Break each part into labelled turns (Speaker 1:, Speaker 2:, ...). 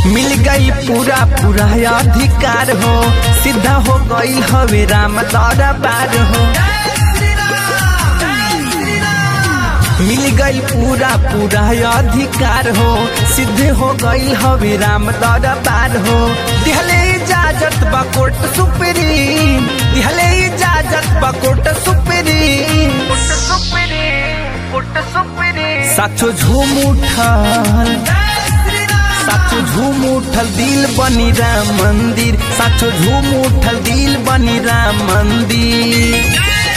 Speaker 1: मिल गई पूरा पूरा अधिकार हो सीधा हो गई हवे राम दरबार हो मिल गई पूरा पूरा अधिकार हो सिद्ध हो गई हवे राम दरबार हो दिहले इजाजत बा कोर्ट सुप्रीम दिहले इजाजत बा कोर्ट सुप्रीम साचो झूम उठल साचो झूम उठल दिल बनी राम मंदिर साचो झूम उठल दिल बनी राम मंदिर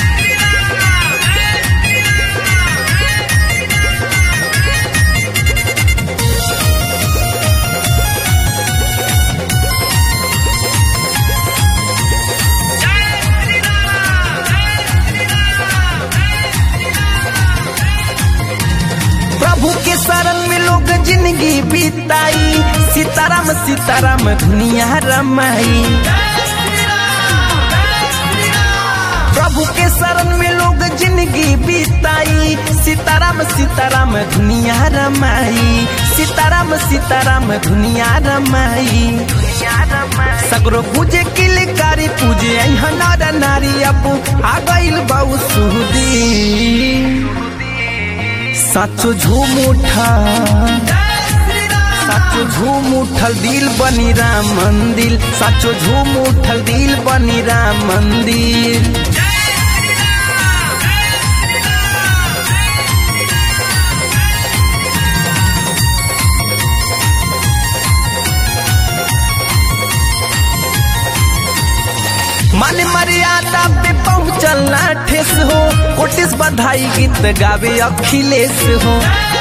Speaker 1: प्रभु के शरण में लोग जिंदगी बिताई सीताराम सीताराम दुनिया रमाई प्रभु के शरण में लोग जिंदगी बिताई सीताराम सीताराम दुनिया रमाई सीताराम सीताराम दुनिया रमाई सगरो पूजे किलकारी पूजे यहाँ नर नारी अपू आ गइल बहु सुदी साचो झूम उठल साचो झूम उठल दिल बनी राम मंदिर साचो झूम उठल दिल बनी राम मंदिर मान मर्यादा पे पहुंचल ना ठेस हो कोटिस बधाई गीत गावे अखिलेश हो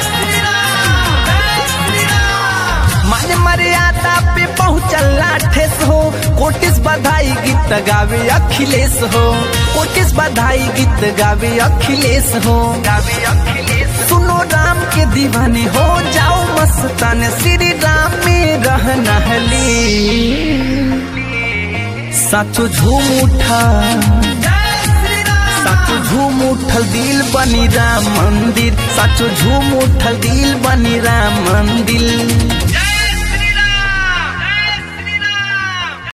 Speaker 1: मान मर्यादा पे पहुंचल ना ठेस हो कोटिस बधाई गीत गावे अखिलेश हो कोटिस बधाई गीत गावे अखिलेश हो गावे अखिलेश सुनो राम के दीवाने हो जाओ मस्तान श्री राम में रहना हली साचो झूम उठा साचो झूम उठल दिल बनी राम मंदिर साचो झूम उठल दिल बनी राम मंदिर